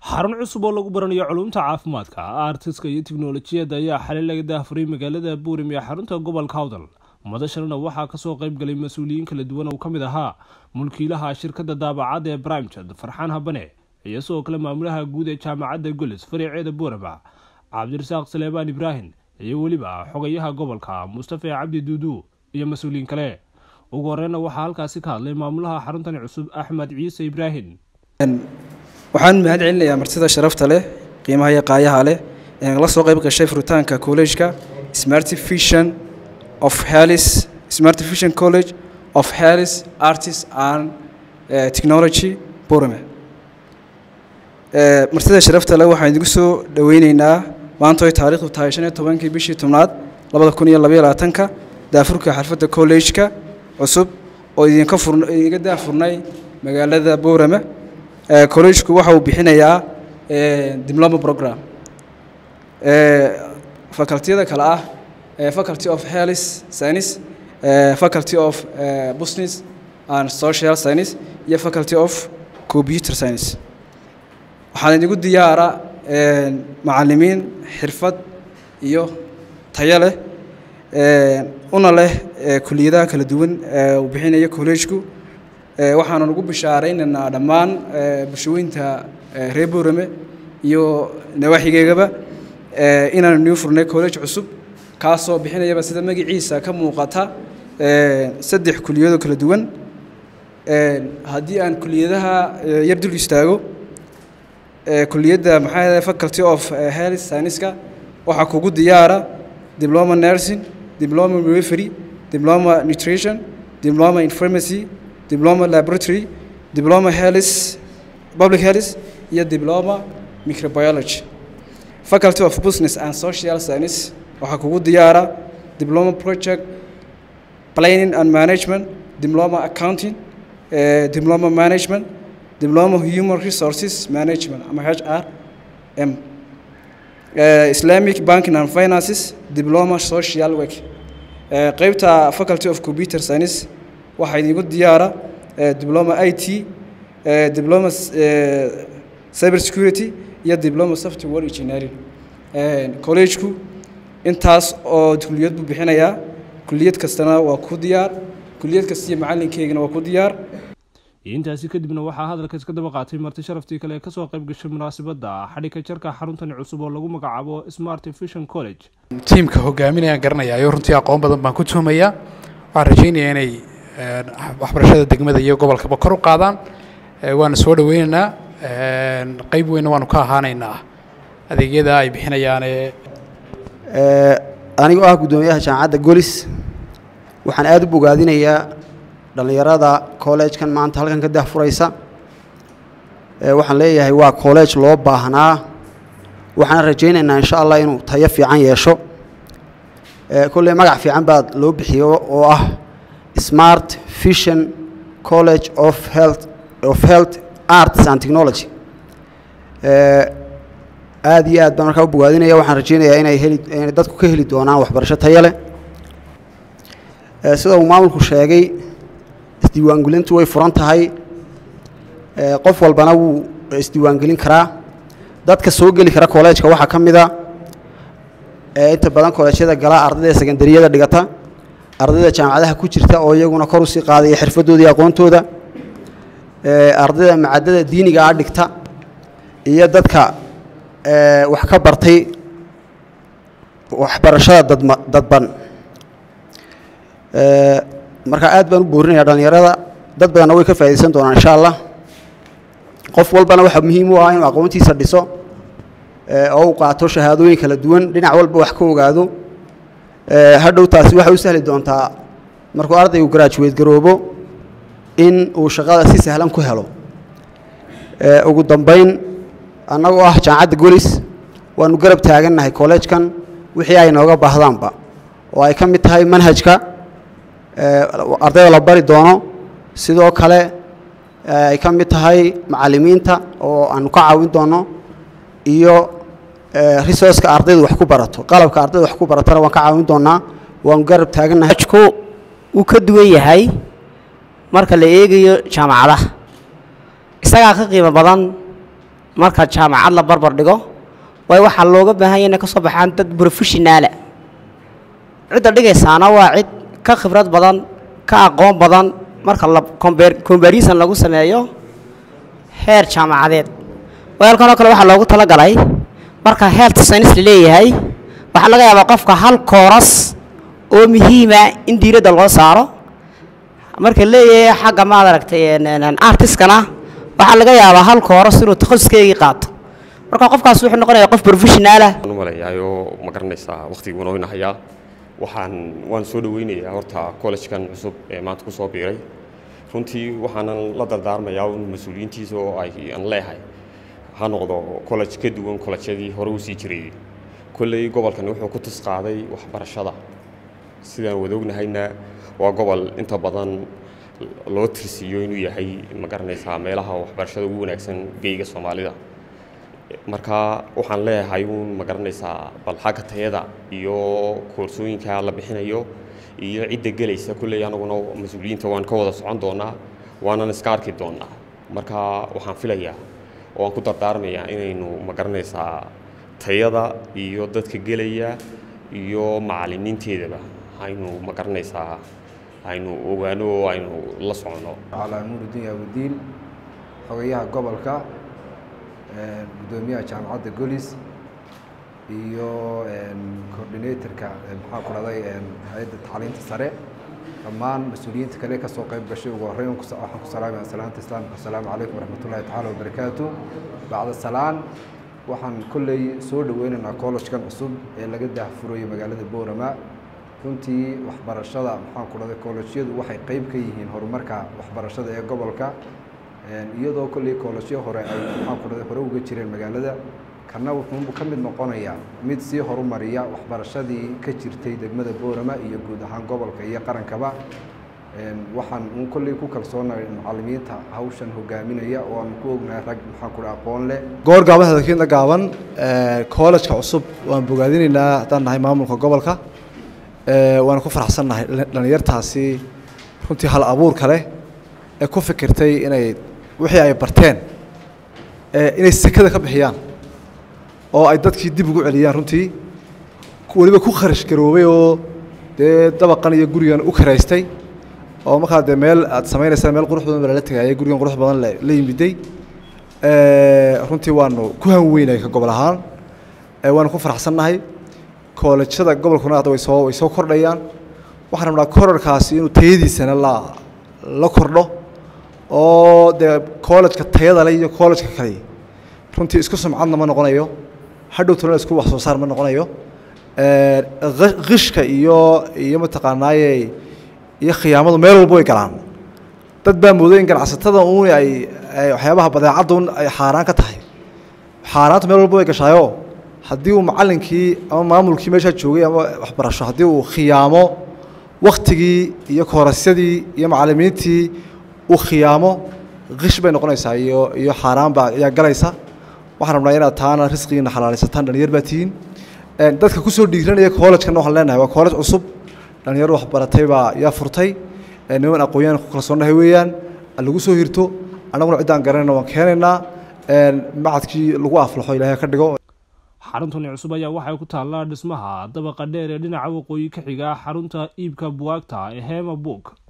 xarun cusub oo lagu baranayo culumta caafimaadka artiska iyo tiknolojiyadda ayaa xalay laga daafuray magaalada buurim ee xarunta gobolka hawdal madashanna waxaa kasoo qayb galay mas-uuliyiin kala duwan oo ka mid ahaa mulkiilaha shirkadda daabacadda ee brimjad farxaan habane iyo sidoo kale maamulaha guud ee jaamacadda golis fariiceeda buurama cabdirasaaq saleebaan ibraahim iyo weliba xogayaha gobolka mustafa cabdi duudu iyo mas-uuliyiin kale ugu horeyna waxaa halkaasi ka hadlay maamulaha xaruntani cusub axmed ciise ibraahim waxaan mahad celinayaa martida sharafta leh qiimaha iyo qaayaha leh ee la soo qayb gashay furitaanka kollejka smart vision of helis smart vision college of helis artist and technology burame martida sharafta leh waxaan idigu soo dhoweyneynaa maanta oy taariikhdu tahay shan iyo tobankii bishii tobnaad labada kun iyo labaiyo labaatanka daafurka xalfadda kollejka cusub oo idinka fur idinka daafurnay magaalada boorame collegku waxa uu bixinayaa diploma program facultiyada kale ah faculty of health science faculty of business and social science iyo faculty of computer science waxaan idigu diyaara macalimiin xirfad iyo tayo leh una leh kuliyadaha kala duwan uu bixinayo collegku waxaanu ugu bishaaraynaynaa dhammaan bulshooyinta reer boorame iyo nawaaxigeegaba inaanu new furnay college cusub kaasoo bixinayaba sida magaciisa ka muuqata saddex kuliyadoo kala duwan haddii aan kuliyadaha yar dul istaago kuliyadda maxaa faculty of health scienceska waxaa kugu diyaara diploma nursing diploma midwifery diploma nutrition diploma in pharmacy diploma laboratory diploma health public health iyo diploma microbiology faculty of business and social science waxaa kugu diyaara diploma project planning and management diploma accounting uh, diploma management diploma human resources management ama h r m uh, islamic banking and finances diploma social work uh, qeybta faculty of computer science waxaa idigu diyaara diploma i t diploma cyber security iyo diploma software engineering collegeku intaas oo kuliyad buu bixinayaa kuliyad kastana waa ku diyaar kuliyad kasta iyo macalinkeygana waa ku diyaar intaasi kadibna waxaa hadalka iska daba qaatay marti sharaftii kale ee kasoo qayb gashay munaasabadda xadhigka jarka xaruntani cusub oo lagu magacaabo smart vision college tiimka hogaaminayaan garanayaayo runtii aqoon badan baan ku tuhmayaa waxaan rajaynayaa inay waxbarashada degmada iyo gobolkaba kor u qaadaan waana soo dhoweynaynaa qeyb weynna waanu ka ahaanaynaa adeegyada ay bixinayaane anigoo ah guddoomiyaha jaamacadda golis waxaan aada u bogaadinayaa dhallinyarada kolleejkan maanta halkan ka dahfuraysa waxaan leeyahay waa college loo baahnaa waxaan rajaynaynaa insha allah inuu tayo fiican yeesho kolley magac fiican baad loo bixiyo oo ah smart vision college of health of health arts and technology aada iyo aad baan markaa u bogaadinaya waxaan rajeynayaa inay heli inay dadku ka heli doonaan waxbarasho tayo leh sida uu maamulku sheegay isdiiwaangelintu way furan tahay qof walbana wuu isdiiwaangelin karaa dadka soo geli kara kolleejka waxaa ka mid a inta badan kolleejyada gala ardayda sekandariyada dhigata ardayda jaamacadaha ku jirta oo iyaguna kor usii qaadaya xirfadooda iyo aqoontooda ardayda macaddada diiniga ah dhigta iyo dadka wax ka bartay waxbarashada dadma dadban marka aad baan u boorinaya dhallinyarada dad badanna way ka faaidaysan doonaan insha allah qof walbana waxaa muhiim u ah inuu aqoontiisa dhiso oo uu qaato shahaadooyin kala duwan dhinac walba wax ka ogaado hadhow taasi waxay u sahli doontaa markuu ardaygu garaajuweed garoobo in uu shaqada si sahlan ku helo ugu dambayn annagoo ah jaamacadda golis waanu garab taagannahay kolleejkan wixii ay nooga baahdaanba oo ay ka mid tahay manhajka ardayda la bari doono sidoo kale ay ka mid tahay macallimiinta oo aanu ka caawin doono iyo resourceka ardaydu wax ku barato qalabka ardayda wax ku baratana waan ka caawin doonaa waanu garab taagannahay wuu ka duwan yahay marka la eegayo jaamacadaha isagaa ka qiimo badan marka jaamacad la barbar dhigo waayo waxaa looga baahan yahay inay ka soo baxaan dad professionaala cidda dhigaysaana waa cid ka khibrad badan ka aqoon badan marka la combar- comparison lagu sameeyo heer jaamacadeed waayo halkan oo kale waxaa loogu talagalay marka health science la leeyahay waxaa laga yaabaa qofka hal kooras oo muhiima in diiradda loo saaro marka leeyahay xagga maad aragtay artiskana waxaa laga yaabaa hal kooras inuu takhasuskeygii qaato marka qofkaas wuxuu noqonayaa qof professionaal ah u malayaayo ma garanaysaa waqtigii wanoo inahayaa waxaan waan soo dhaweynayaa horta collegekan cusub ee maanta ku soo biiray runtii waxaanan la dardaarmayaa un mas-uuliyiintiisa oo ay aan leehay ha noqdo college ka duwan collegeadii hore usii jiray kolley gobolkan wuxuu ku tus qaaday waxbarashada sidaan wada ognahayna waa gobol inta badan loo tirsiiyo inuu yahay ma garanaysaa meelaha waxbarashada ugu wanaagsan geyga soomaalida marka waxaan leeyahay uun ma garanaysaa bal xagga tayada iyo koorsooyinka la bixinayo iyo cidda gelaysa kulley anaguna mas-uuliyiinta waan ka wada socon doonaa waanan iska arki doonaa marka waxaan filayaa oo aan ku dardaarmayaa inaynu ma garanaysaa tayada iyo dadka gelaya iyo macallimiinteedaba aynu ma garanaysaa aynu ogaano oo aynu la soconno calaa nuurudiin awdiin xogayaha gobolka gudoomiyaha jaamacadda golis iyo coordinatorka maxaa ku dhahday hay-adda tacliinta sare dhammaan mas-uuliyiinta kale ka soo qayb gashay ugu horreyn waxaan ku salaamaya salaanta islaamka asalaamu calaykum waraxmatullahi tacaala wabarakaatu bacda salaan waxaan kolley soo dhaweynaynaa collegekan cusub ee laga daahfurayo magaalada boorama runtii waxbarashada maxaan ku dhahday collegeyadu waxay qayb ka yihiin horumarka waxbarashada ee gobolka iyadoo kolley koolajyo hore ay maxaan ku dhahday hore uga jireen magaalada kana wuxuu ka mid noqonayaa mid sii horumariya waxbarashadii ka jirtay degmada boorama iyo guud ahaan gobolka iyo qarankaba waxaan un kolley ku kalsoonahay macallimiinta hawshan hogaaminaya oo aan ku ognahay rag maxaan ku dhaha aqoon leh goor gaaban hadalkiinta gaaban koolajka cusub waan bogaadinaynaa haddaan nahay maamulka gobolka waana ku faraxsannahay dhalinyartaasi runtii hal abuurka leh ee ku fikirtay inay wixii ay barteen inay sekada ka bixiyaan oo ay dadkii dib ugu celiyaan runtii weliba ku kharash garoobay oo dee dabaqan iyo gurigan u karaystay oo markaa dee meel aad samaynaysaa meel qurux badan baa lala tegaya gurigan qurux badan la yimiday runtii waanu ku hanweynay ka gobol ahaan waanu ku faraxsannahay koolajada gobolkuna hadda way soo way soo kordhayaan waxaan rabnaa korarkaasi inuu tayadiisana la la kordho oo dee koolajka tayada le iyo koolajka kale runtii isku sumcadna ma noqonayo hadhow tolana isku wax soo saar ma noqonayo qishka iyo iyo mataqaanaaye iyo khiyaamadu meel walba way galaan dad baa mooday in ganacsatada uun ay waxyaabaha badeecadda un ay xaaraan ka tahay xaaraantu meel walba way gashaayo haddii uu macallinkii ama maamulkii meeshaa joogay ama waxbarasho haddii uu khiyaamo waktigii iyo koorasyadii iyo macallimiintii uu khiyaamo qish bay noqonaysaa iyo iyo xaaraan baa ayaa galaysa waxaan rabnaa inaad taana risqigiina xalaalaysataan dhalinyar baa tihiin dadka kusoo dhiiranaya koolajkana waxaan leenahay waa koolaj cusub dhalinyar waxbaratay baa yaa furtay niman aqoon-yahan ku kalsoonnahay weeyaan lagu soo hirto annaguna ciddaan garanayna waan keenaynaa macadkii lagu aflaxo ilaahay ka dhigo xaruntani cusub ayaa waxay ku taallaa dhismaha dabaqa dheer ee dhinaca waqooyi ka xiga xarunta iibka buwaagta ee hema book